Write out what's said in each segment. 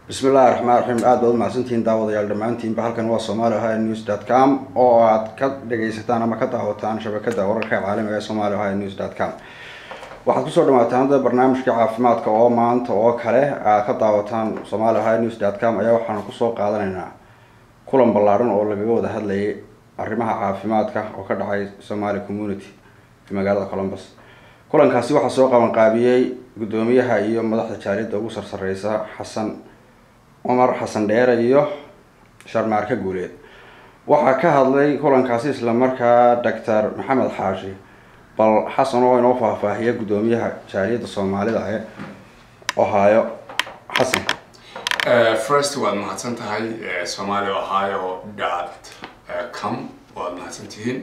bismi illahi raxmaan raxiim aad baad umahadsantihiin daawadayaal dhammaantiinba halkan waa somali ohio news dot com oo aad ka dhagaysataan ama ka daawataan shabakada wararka caalamiga ee somali ohio news dot com waxaad kusoo dhawaataan hadda barnaamijka caafimaadka oo maanta oo kale aad ka daawataan somali ohio news dot com ayaa waxaanu kusoo qaadanaynaa kulan ballaaran oo lagaga wada hadlayay arrimaha caafimaadka oo ka dhacay somali community ee magaalada columbus kulankaasi waxaa soo qaban qaabiyey guddoomiyaha iyo madaxda jaaliyadda ugu sarsareysa xasan cumar xasan dheere iyo sharmaarka guuleed waxaa ka hadlay kulankaasi islamarkaa doctor maxamed xaashi bal xasan oo inoo faahfaahiya guddoomiyaha jaaliyadda soomaalida ee ohio xasan first waad mahadsan tahay somali ohio dot com waad mahadsan tihiin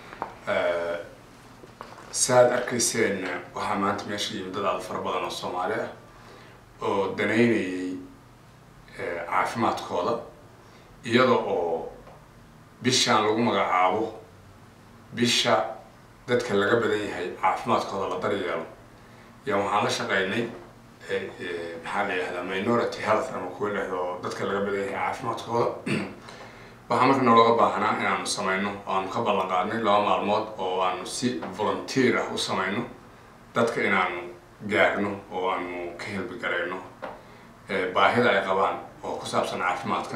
saaad arkayseen waxaa maanta meesha yimid dad aada fara badan oo soomaali ah oo danaynayay caafimaadkooda iyada oo bishaan lagu magacaabo bisha dadka laga badan yahay caafimaadkooda la daryeelo yaa waxaan la shaqeynay maxaa la yihahdaa minority health ama kuwa dhehdo dadka laga badan yahay caafimaadkooda waxaa marka noolooga baahnaa inaanu sameyno oo aanu ka ballan qaadnay laba maalmood oo aanu si volunteer ah u sameyno dadka inaanu gaarno oo aanu ka helbigarayno baahida ay qabaan oo ku saabsan caafimaadka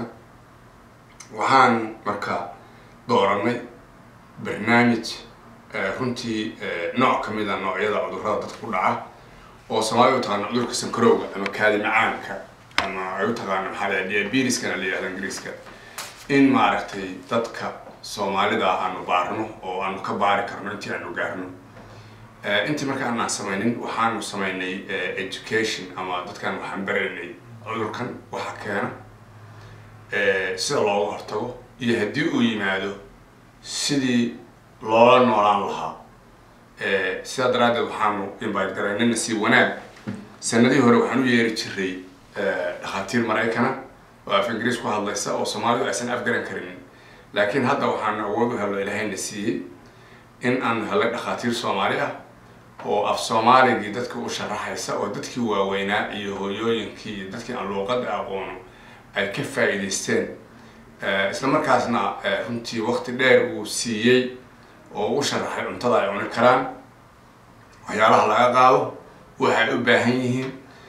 waxaan marka dooranay barnaamij runtii nooc kamid a noocyada cudurrada dadka ku dhaca oo soomaalida u taqaano cudurka sankarowga ama kaadi macaanka ama ay u taqaano maxaa la diabetiskana la yihahda ingiriiska in maaragtay dadka soomaalida aanu baarno oo aanu ka baari karno intii aanu gaarno intii marka aanaan sameynin waxaanu sameynay education ama dadkaan waxaan baraynay cudurkan waxa keena sida looga hortago iyo haddii uu yimaado sidii loola noolaan lahaa sidaa daraaddeed waxaanu invite garaynayna si wanaag sanadihii hore waxaan u yeeri jiray dhakhaatiir maraykana oo af ingiriis ku hadlaysa oo soomaalidu aysan afgaran karinin laakiin hadda waxaanu awood u hello ilaahayna siiyey in aanu hellay dhakhaatiir soomaali ah oo af soomaaligii dadka u sharaxaysa oo dadkii waaweynaa iyo hooyooyinkii iyo dadkii aan luuqada aqoono ay ka faa'iidaysteen isla markaasna runtii waqti dheer uu siiyey oo u sharaxay cuntada ay cuni karaan waxyaalaha laga qaado waxay u baahan yihiin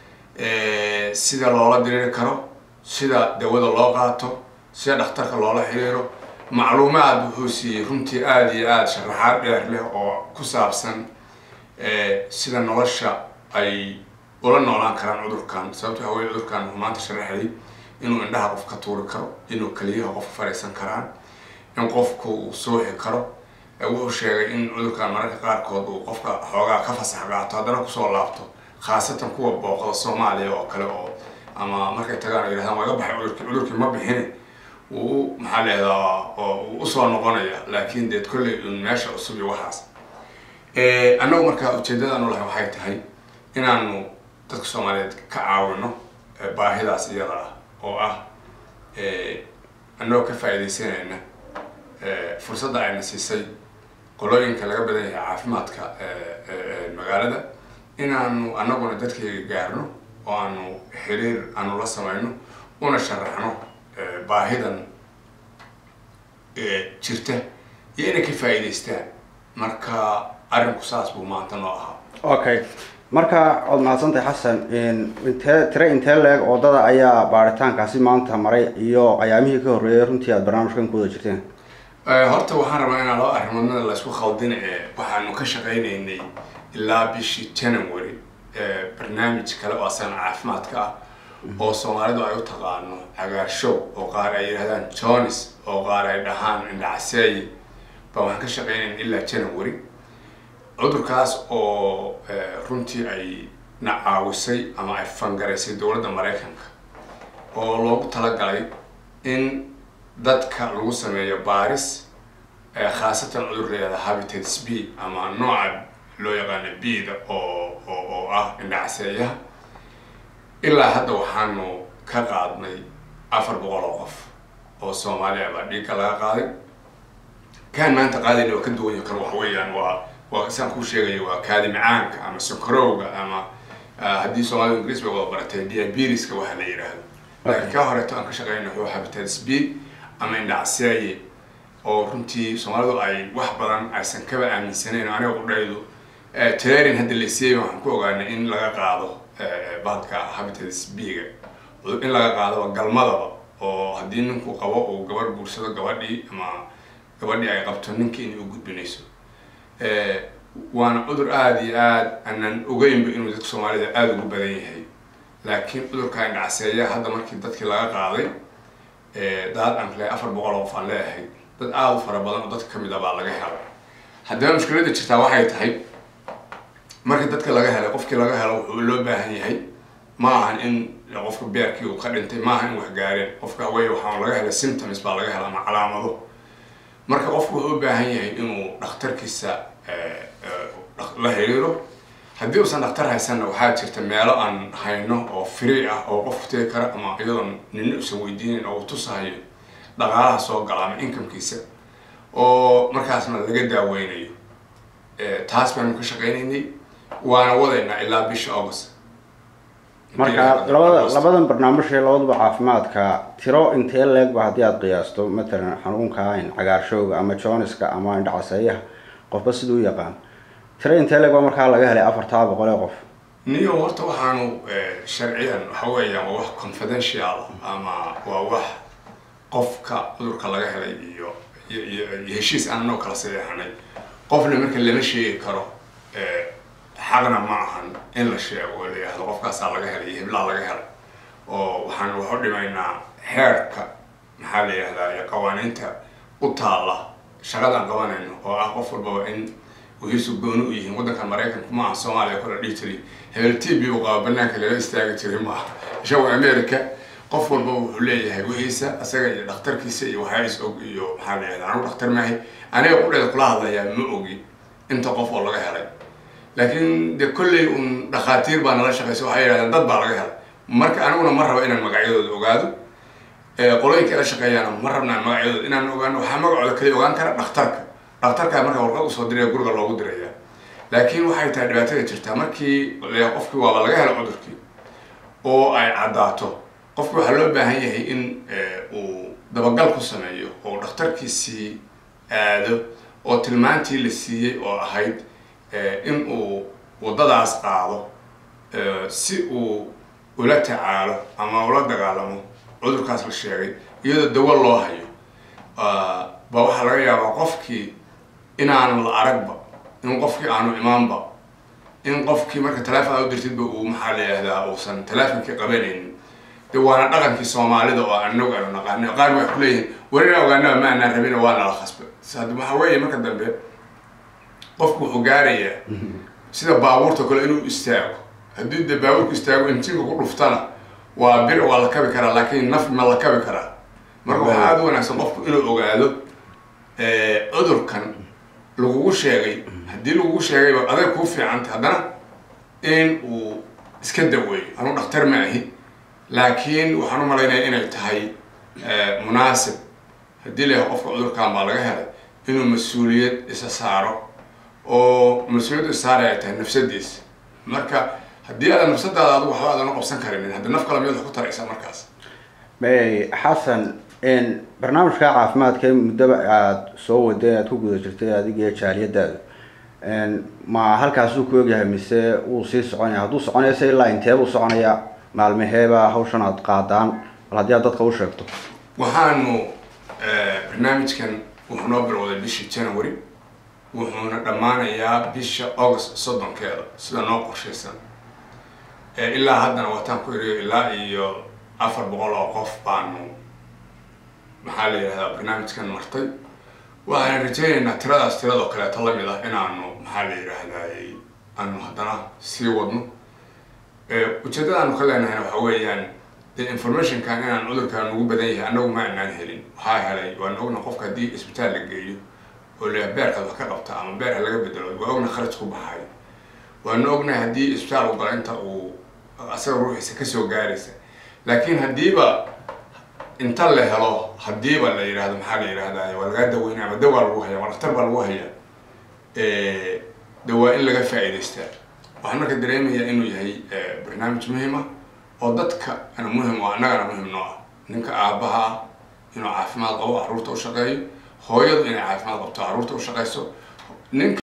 sida loola diriiri karo sida dawada loo qaato sida dhakhtarka loola xiriiro macluumaad wuxuu siiyey runtii aada iyo aada sharaxaad dheer leh oo ku saabsan sida nolosha ay ula noolaan karaan cudurkan sababto hawey cudurkan wuxuu maanta sharaxayay inuu indhaha qof ka tuuri karo inuu keliyaha qof fariisan karaan in qofku uu suuxi karo wuxuu sheegay in cudurkan mararka qaarkood uu qofka xoogaa ka fasax qaato haddana kusoo laabto khaasatan kuwa booqda soomaaliya oo kale oo ama markay tagaan yidhahdaan waga baxay cudurkii cudurkii ma bixine wuu maxaa leedaa uu usoo noqonaya laakiin deed kolley un meesha cusub iyo waxaas annagu markaa ujeedadaanu lahay waxay tahay inaanu dadka soomaaliyeed ka caawino baahidaas iyada ah oo ah annagoo ka faa'iidaysanayna fursadda ayna siisay qolooyinka laga badan yahay caafimaadka magaalada inaanu annaguna dadkayga gaarno oo aanu xiriir aanu la sameyno una sharaxno baahidan jirta iyo inay ka faa'iidaystaan marka arrinku saas buu maanta noo ahaa okay marka waad mahadsantahay xasan intee tire intee leeg oodada ayaa baaritaankaasi maanta maray iyo ayaamihii ka horreeyay runtii aada barnaamijkan ku wada jirteen horta waxaan rabaa inaan laba arrimoodnada laysku khaldin ee waxaanu ka shaqaynaynay ilaa bishii january barnaamij kale oo asana caafimaadka ah oo soomaalidu ay u taqaano cagaarshow oo qaar ay yidhahdaan jones oo qaar ay dhahaan indhacaseeye baa waxaan ka shaqeynayna ilaa january cudurkaas oo runtii ay na caawisay ama ay fangaraysay dowladda maraykanka oo loogu talagalay in dadka lagu sameeyo baaris khaasatan cudur layihahda habitats b ama nooca loo yaqaano b-da oo oo ah indhacaseeyaha ilaa hadda waxaanu ka qaadnay afar boqol oo qof oo soomaaliya baa dhiigga laga qaaday kaan maanta qaadayna waa ka duwanya kan waxa weeyaan waa waa saan kuu sheegaya waa kaadi macaanka ama sokorowga ama haddii soomaalida ingiriis bay wada baratay diabetiska waxa la yidhaahdo laakiin kaa horeeto aan ka shaqeyna wuxuu hepatitis b ama indhacseeye oo runtii soomaalidu ay wax badan aysan kaba aaminsanayn aniga qudhaydu training hadda la siiyey waxaan ku ogaanay in laga qaado bahalka hepatitis b-ga in laga qaado galmadaba oo haddii ninku qabo uu gabar guursado gabadhii ama gabadhii ay qabto ninkii inay u gudbinayso waana cudur aada iyo aad aanan ogeynba inuu dadka soomaalida aada ugu badan yahay laakiin cudurka indhacseeya hadda markii dadkii laga qaaday daad aan kale afar boqol oo qof aan leeyahay dad aada u fara badan oo dadka kamid a baa laga helay haddaba mushkiladda jirtaa waxay tahay markii dadka laga helay qofkii laga helo wuxuu loo baahan yahay ma ahan in qofka beerkii uu ka dhintay ma ahan in wax gaareen qofka way waxaa laga helay symptoms baa laga helay ama calaamado marka qofku wuxuu u baahan yahay inuu dhakhtarkiisa la xiriiro haddii uusan dhakhtar haysanna waxaa jirta meelo aan hayno oo free ah oo qofku tegi kara ama iyadoon nina usan weydiinin oo uu tusahayo dhaqaalaha soo gala ama incomekiisa oo markaasna laga daaweynayo taas baanu ka shaqeynaynay waana wadaynaa ilaa bisha august marka labada labadan barnaamij ee labaduba caafimaadka tiro intee leegba haddii aada qiyaasto matalan xanuunka cagaarshowga ama joniska ama indhacaseeyaha qofba siduu u yaqaan tiro intee leeg baa markaa laga helay afartaa boqol ee qof niyo horta waxaanu sharciyan waxa weeyaan waa wax confidential ama waa wax qofka cudurka laga helay iyo iyo heshiis aan anoo kala sadeexanay qofna marka lama sheegi karo xaqna ma ahan in la sheego oo la yihahdo qofkaasaa laga helay iyo hiblaa laga helay oo waxaan wax u dhimaynaa xeerka maxaa la yihahdaa iyo qawaaniinta u taalla shaqadaan qabanayno oo ah qof walbaba in wixiisu gooni u yihiin waddankan maraykanku ma aha soomaaliya kula dhihi jiray hebel t b u qaba banaanka lala istaagi jiray ma aha ishago america qof walbaba wuxuu leeyahay wixiisa asaga iyo dhakhtarkiisa iyo waxyaa is og iyo maxaa la yihahdaa anigu dhakhtar maahay aniga qudheeda kula hadlayaa ma ogi inta qof oo laga helay laakiin de kolley un dhakhaatiir baa nala shaqeysa waxay yidhahdeen dad baa laga helay marka aniguna ma rabo inaan magacyadooda ogaado qolooyinka la shaqeeyaana ma rabnaan magacyadooda inaan ogaano waxaa magacooda kaliya ogaan kara dhakhtarka dhakhtarkaa marka warqad usoo diraya guriga loogu diraya laakiin waxay tahay dhibaatada jirtaa markii qofkii waaba laga helo cudurkii oo ay caddaato qofki waxaa loo baahan yahay in uu dabagal ku sameeyo oo dhakhtarkiisii aado oo tilmaantii la siiyey oo ahayd in uu waddadaas qaado si uu ula tacaalo ama ula dagaalamo cudurkaas la sheegay iyadoo dawo loo hayo ba waxaa laga yaabaa qofkii inaanu la aragba in qofkii aanu imaanba in qofkii marka teleefon aad u dirtidba uu maxaa la yihahdaa uusan teleefonkii qabanaynin de waana dhaqankii soomaalida oo anagu aanu naqaani qaar waxay kuleeyihiin warina ogaanaba ma aanaan rabin waa nala khasba hadda waxaa weeye marka dambe qofku wuxuu gaarayaa sida baabuurta kale inuu istaago haddii de baabuurku istaago injinka ku dhuftana waa bir waa la kabi karaa laakiin naf ma la kabi karaa marka waxaa aada u wanaagsan qofku inuu ogaado cudurkan lagugu sheegay haddii lagugu sheegayba adag kuu fiicanta haddana in uu iska daweeyo anuu dhakhtar ma ahi laakiin waxaan u malaynaya inay tahay munaasib haddii la yahay qofka cudurkan baa laga helay inuu mas-uuliyad isa saaro oo mas-uuliyaddu isaara ay tahay nafsadiisa marka haddii aadan nafsadaada adigu waxba aadan u qabsan karinin haddi naf kale miyaad wax ku taraysaa markaas xasan barnaamijka caafimaadka muddaba aada soo waday aada ku guda jirtay adigiyo jaaliyadaada ma halkaasuu ku ogyahay mise wuu sii soconaya hadduu soconaya se ilaa inteebuu soconaya maalmaheeba hawshan aad qaadaan bal haddii aad dadka u sheegto waxaanu barnaamijkan wuxuu noo bilowday bishii january wuxuuna dhammaanayaa bisha august soddonkeeda sida noo qorshaysan ilaa haddana wataan ku iriyo ilaa iyo afar boqol oo qof baanu maxaa la yidhahdaa barnaamijkan martay waxaan rajaynaynaa tiradaas tiradoo kaleeto lamid ah inaanu maxaa la yidhaahdaa aanu haddana sii wadno ujeeddadaanu ka leenahayna waxa weeyaan dee informationkan inaan cudurkaan ugu badan yahay annagu ma anaan helin waxaa helay waan ogna qofka haddii isbitaal la geeyo oo la beerkaad wax ka qabta ama beerka laga bedelo waa ogna kharaj ku baxay waanu ognahay haddii isbitaal u gala inta uu asaga ruuxiisa kasoo gaaraysa laakiin haddiiba inta la helo haddiiba la yidhahdo maxaa la yidhahdaa waa lagaa daweynaya ama dawaa lagu haya ama dhaktar baa lagu haya de waa in laga faa'iidaystaa waxaan marka dareemayaa inuu yahay barnaamij muhiima oo dadka ana muhim oo annagana muhim noo ah ninka aabbaha ah inuu caafimaad qabo carruurta u shaqeeyo hooyadu inay caafimaad qabto carruurta u shaqeyso ninka